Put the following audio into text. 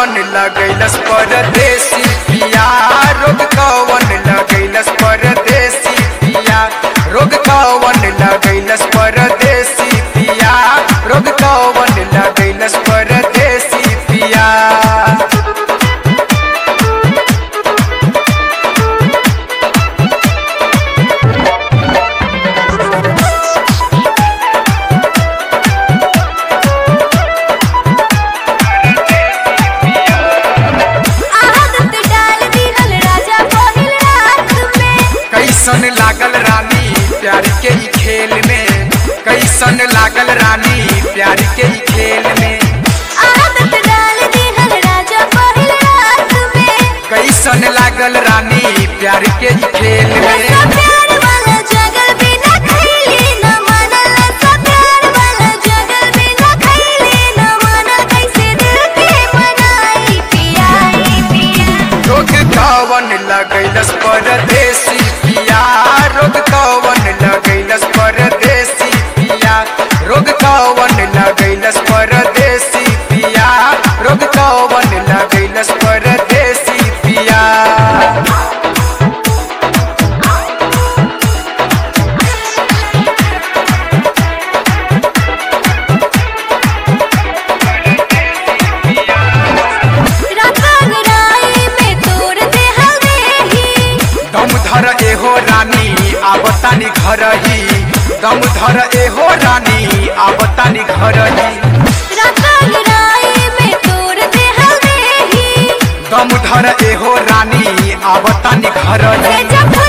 कवन लगैलस परदेसी पिया रोग कवन लगैलस परदेसी पिया रोग कवन लगैलस परदेसी पिया रोग कवन लगैलस परदेसी पिया आदत डाल दिहल राजा पहिल रात में कैसन लागल रानी प्यार के ई खेल में कैसन लागल रानी प्यार के ई खेल में आदत डाल दिहल राजा पहिल रात में कैसन लागल रानी प्यार के ई खेल में नशा प्यार वाला जगल बिना खैले न मानल नशा प्यार वाला जगल बिना खैले न मानल कैसे दिल के मनाई पियाई पिया रोग कवन लगैलस परदेसी पिया रोग कवन लगैलस परदेसी पिया रोग कवन लगैलस परदेसी पिया रोग कवन लगैलस परदेसी पिया राता गराई में तोड़ दे हल्दी दम धर एहो रानी आवतानी घर ही दम धर एहो रानी आवतानी घर ही राता गराई में तोड़ दे हल्दी दम धर एहो रानी आवतानी घर ही से जब